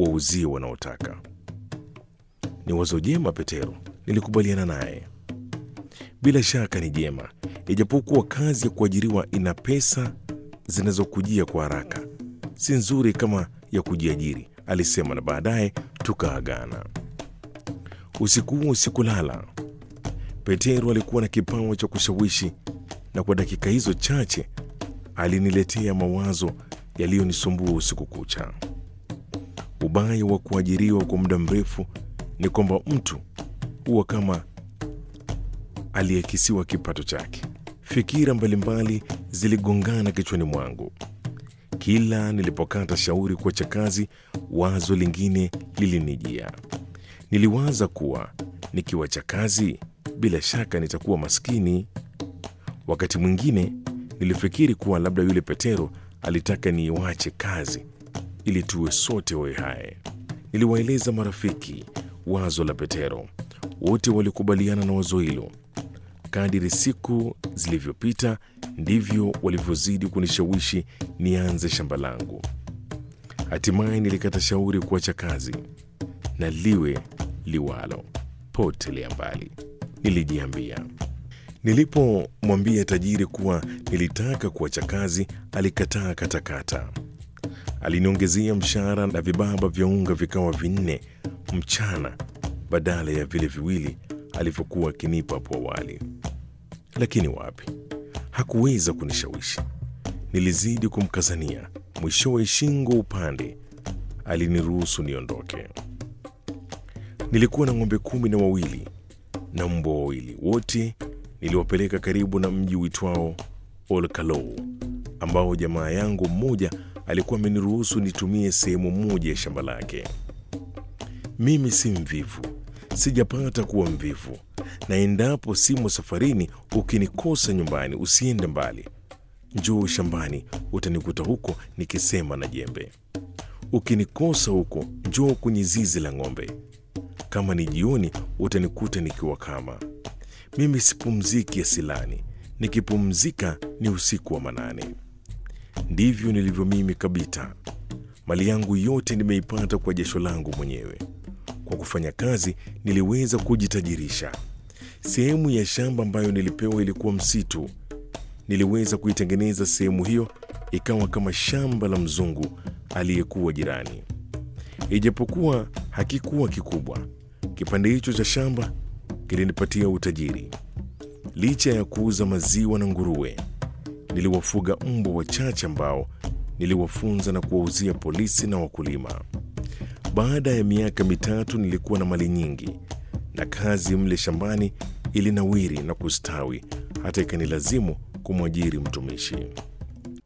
wauzie wanaotaka. Ni wazo jema, Petero, nilikubaliana naye. Bila shaka ni jema, ijapokuwa kazi ya kuajiriwa ina pesa zinazokujia kwa haraka, si nzuri kama ya kujiajiri, alisema, na baadaye tukaagana. Usiku huo sikulala. Petero alikuwa na kipawa cha kushawishi, na kwa dakika hizo chache aliniletea mawazo yaliyonisumbua usiku kucha. Ubaya wa kuajiriwa kwa muda mrefu ni kwamba mtu huwa kama aliyekisiwa kipato chake. Fikira mbalimbali ziligongana kichwani mwangu. Kila nilipokata shauri kuacha kazi, wazo lingine lilinijia. Niliwaza kuwa nikiwacha kazi, bila shaka nitakuwa maskini. Wakati mwingine nilifikiri kuwa labda yule Petero alitaka niiwache kazi ili tuwe sote wawe hai. Niliwaeleza marafiki wazo la Petero, wote walikubaliana na wazo hilo. Kadiri siku zilivyopita ndivyo walivyozidi kunishawishi nianze shamba langu. Hatimaye nilikata shauri kuacha kazi, na liwe liwalo, potelea mbali, nilijiambia. Nilipomwambia tajiri kuwa nilitaka kuacha kazi, alikataa katakata. Aliniongezea mshahara na vibaba vya unga vikawa vinne mchana badala ya vile viwili alivyokuwa akinipa hapo awali. Lakini wapi, hakuweza kunishawishi. Nilizidi kumkazania, mwishowe shingo upande aliniruhusu niondoke. Nilikuwa na ng'ombe kumi na wawili na mbwa wawili, wote niliwapeleka karibu na mji uitwao Olkalou ambao jamaa yangu mmoja alikuwa ameniruhusu nitumie sehemu moja ya shamba lake. Mimi si mvivu, sijapata kuwa mvivu, na endapo simo safarini, ukinikosa nyumbani, usiende mbali, njoo shambani, utanikuta huko nikisema na jembe. Ukinikosa huko, njoo kwenye zizi la ng'ombe. Kama ni jioni, utanikuta nikiwa kama mimi sipumziki asilani, nikipumzika ni usiku wa manane. Ndivyo nilivyo mimi Kabita. Mali yangu yote nimeipata kwa jasho langu mwenyewe. Kwa kufanya kazi niliweza kujitajirisha. Sehemu ya shamba ambayo nilipewa ilikuwa msitu. Niliweza kuitengeneza sehemu hiyo ikawa kama shamba la mzungu aliyekuwa jirani. Ijapokuwa hakikuwa kikubwa, kipande hicho cha shamba kilinipatia utajiri. Licha ya kuuza maziwa na nguruwe, niliwafuga mbwa wachache ambao niliwafunza na kuwauzia polisi na wakulima. Baada ya miaka mitatu nilikuwa na mali nyingi, na kazi mle shambani ilinawiri na kustawi hata ikanilazimu kumwajiri mtumishi.